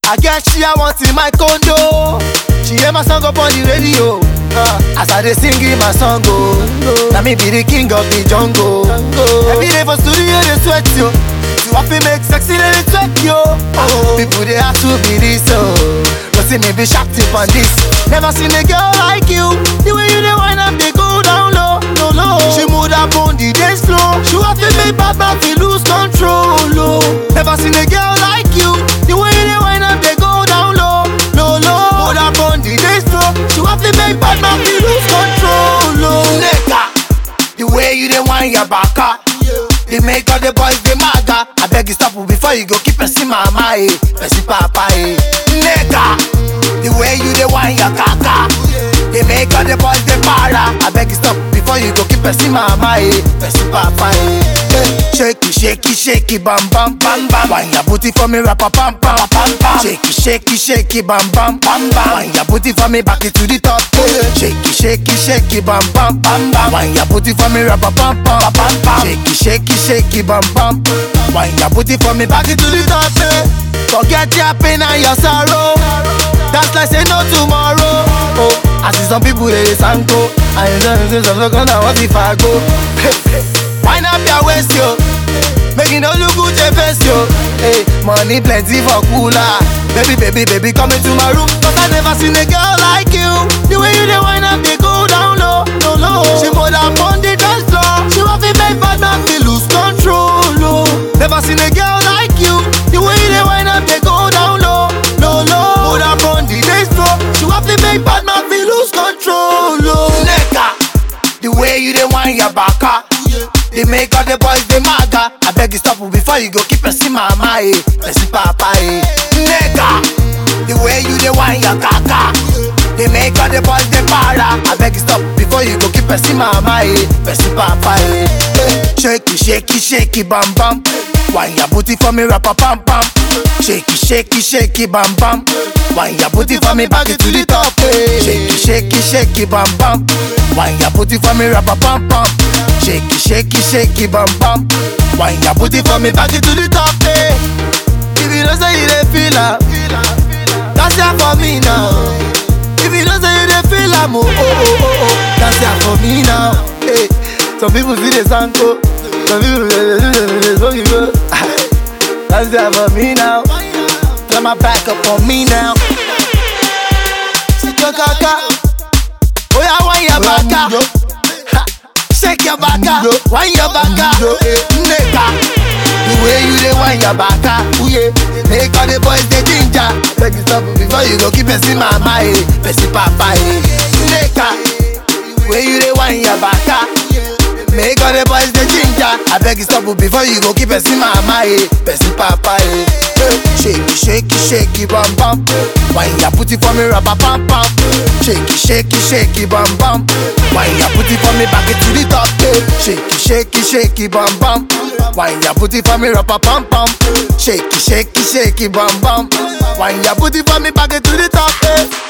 I get she I want in my condo. She hear my song up on the radio. Uh, as I dey sing in my song, oh, now me be the king of the jungle. Every day for studio they sweat yo. You have to make sexy let it sweat yo. Oh, people they have to be this oh. But see me be sharp tip on this. Never seen a girl like you. The way you dey wind up, they go down low, low, low. She move up on the dance floor. She have to make bad man feel lose control. Oh. Never seen a girl like you. The way you dey wind up, they go down low, low, low. Move up on the dance floor. She have to make bad man feel lose control. Oh. Nigga, the way you dey wind your back up. They make all the boys they maga. I beg you stop before you go keep person mama eh, person papa eh. Nigga, the way you dey wind your kaka. They make all the boys they para. I beg you stop before you go keep person mama eh, person papa eh. Eh, Shaky, shaky, shaky, bam bam bam bam. Wine your booty for me, rappa pam pam pam pam. Shaky, shaky, shaky, bam bam bam bam. Wine your booty for me, back it to the top. eh. Shaky, shaky, shaky, bam bam bam bam. Wine your booty for me, rappa pam pam pam pam. Shaky, shaky, shaky, bam bam. Wine your booty for me, back it to the top. eh. Forget your pain and your sorrow. That's like say no tomorrow. Oh, I see some people they dey sanko. And you know this is gonna what if I go? Wind up your waist, yo. Make you no look good, your face, yo. Hey, money plenty for cooler. Baby, baby, baby, come into my room. Cause I never seen a girl like you. The way you dey wind up, they go down low, low, low. She more than on the dance floor. She want to make bad man feel lose control. Oh. Never seen a girl like you. The way you dey wind up, they go down low, low, low. More than on the dance floor. She want to make bad man feel lose control. Oh. Nigga, the way you dey wind your back up. They make all the boys they maga. I beg you stop before you go keep person mama eh, person papa eh. Nigga, the way you dey wind your kaka. They make all the boys they para. I beg you stop before you go keep person mama eh, person papa eh. Eh, Shaky, shaky, shaky, bam bam. Wine your booty for me, rappa pam pam. Shaky, shaky, shaky, bam bam. Wine your booty for me, back it to the top. eh. Shaky, shaky, shaky, bam bam. Wine your booty for me, rappa pam pam. Shaky, shaky, shaky, bam bam. Wine your booty for me, back it to the top. eh. If you don't say you dey feel am, that's it for me now. If you don't say you dey feel am, oh oh oh oh oh, that's it for me now. Hey, some people see the sanko, some people dey do the smoke you go. That's it for me now. Let my back up on me now. Shake your kaka, oh yeah, wine your baka. Ha, Shake your baka, wine your baka, nigga. The way you dey wine your baka, ooh yeah. Make all the boys dey ginger. Beg you stop before you go keep person mama eh, person papa eh. Nigga, the way you dey wine your baka. Make all the boys dey ginger. I beg you stop before you go keep person mama eh, person papa eh. Eh, Shaky, shaky, shaky, bam bam. Wine your booty for me, rubber pam pam. Shaky, shaky, shaky, bam bam. Wine your booty for me, back it to the top. Eh. Shaky, shaky, shaky, bam bam. Wine your booty for me, rubber pam pam. Shaky, shaky, shaky, bam bam. Wine your booty for me, back it to the top. Eh.